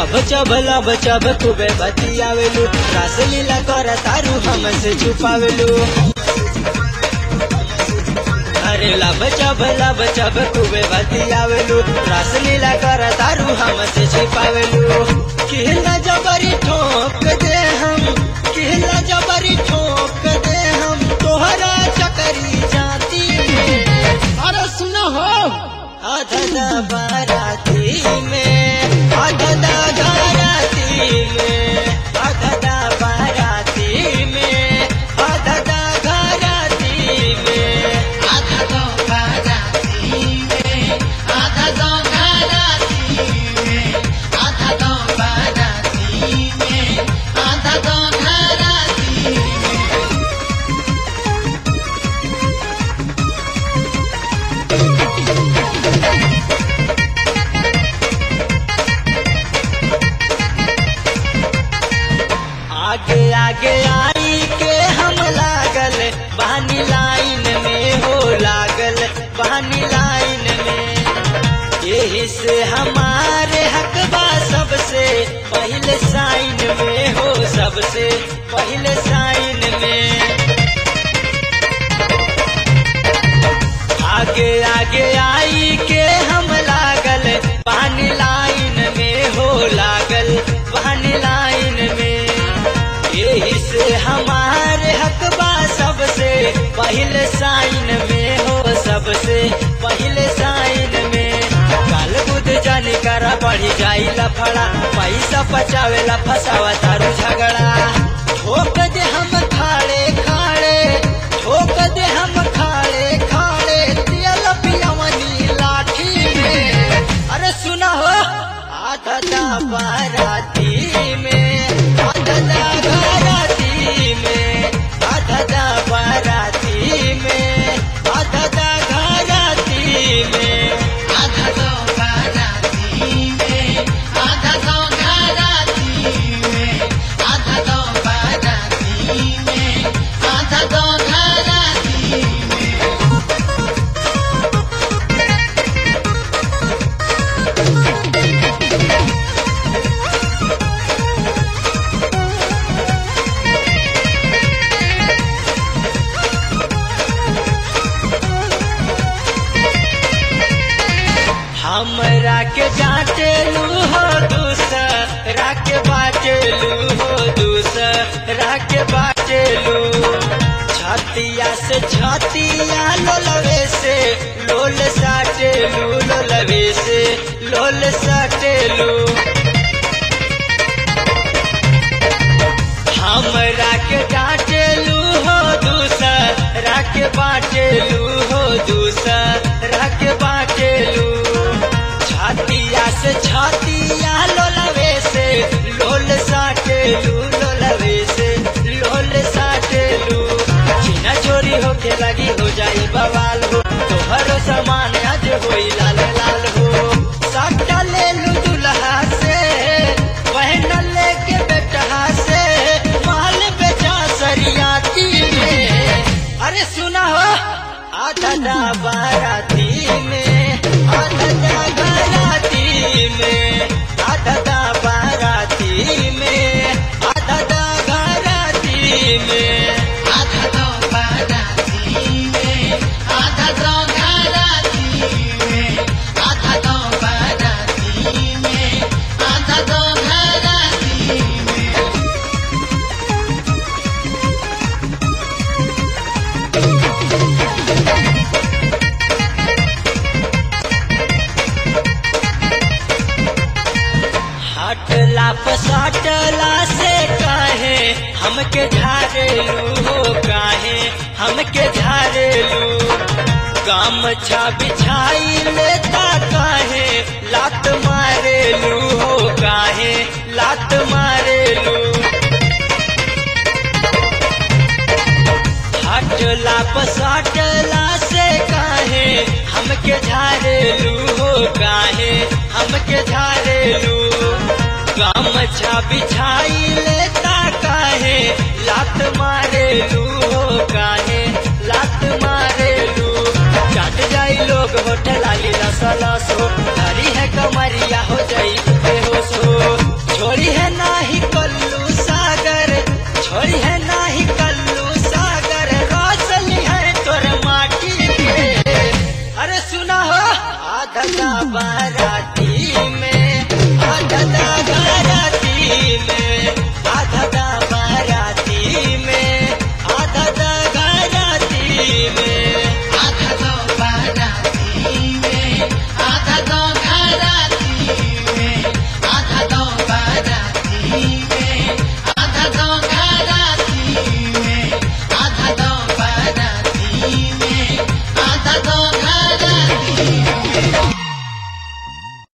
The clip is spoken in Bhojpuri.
लब चब लब चब खूबे बतियावेलू रासलीला कर तारू हमसे छुपावेलू अरे लब चब लब चब खूबे बतियावेलू रासलीला कर तारू हमसे छुपावेलू किला जबरी ठोक दे हम किला जबरी ठोक दे हम तोहरा चकरी जाती अरे सुनो हो आधा बाराती में आधा घराती में आधा बाराती में आधा घराती में आधा तो बाराती में आधा तो घराती में आधा तो बाराती में आधा तो घराती में आगे आगे आई के हम लागल बहनी लाइन में हो लागल बहनी लाइन में यही से हमारे हकबा सबसे पहले साइन में हो सबसे पहले साइन में आगे आगे आई के हम लागल पानी लाइन में हो लागल पानी लाइन में यही से हमारे हकबा सबसे पहले साइन में हो सबसे पहले साइन में काल बुध जानी करा बढ़ी जाई लफड़ा पैसा बचावेला फसावा तारू झगड़ा ठोक दे हम खाड़े खाड़े ठोक दे हम खाड़े खाड़े तेल पियवनी लाठी में अरे सुना हो आधा बाराती में आधा घराती में आधा बाराती में आधा घराती में आधा तो बाराती में आधा तो घराती में आधा तो बाराती में आधा तो घराती में हमरा के जाटेलू हो दूसरा के बाटेलू हो दूसरा के बाटेलू छतिया से छतिया लोलवे से लोल साटेलू लोलवे से लोल साटेलू हमरा के डांटेलू हो दूसरा के बाटेलू हो दूसरा के बाटेलू छातिया से छातिया लोलवे से लोल साटेलू लोलवे से लोल साटेलू छीना चोरी होके लगी हो जाई बवाल हो तोहरो सामान आज होई लाल लाल हो साटा ले लू दुल्हा से बहन लेके बेटा से माल बेचा सरियाती में अरे सुना हो आधा बाराती में आधा बाराती में आधा बाराती में आधा घराती में आधा तो बाराती में आधा तो घराती में आधा तो बाराती में आधा तो घराती में हटला पसाटला से काहे हमके झारेलू हो काहे हमके झारेलू गामछा बिछाई लेता काहे लात मारेलू हो काहे लात मारेलू हटला पसाटला से काहे हमके झारेलू हो काहे हमके झारेलू गामछा बिछाई लेता काहे लात मारेलू हो काहे लात मारेलू चाट जाई लोग होठ लाली लसलस हो हरी है कमरिया हो जाई बेहोश हो आधा बाराती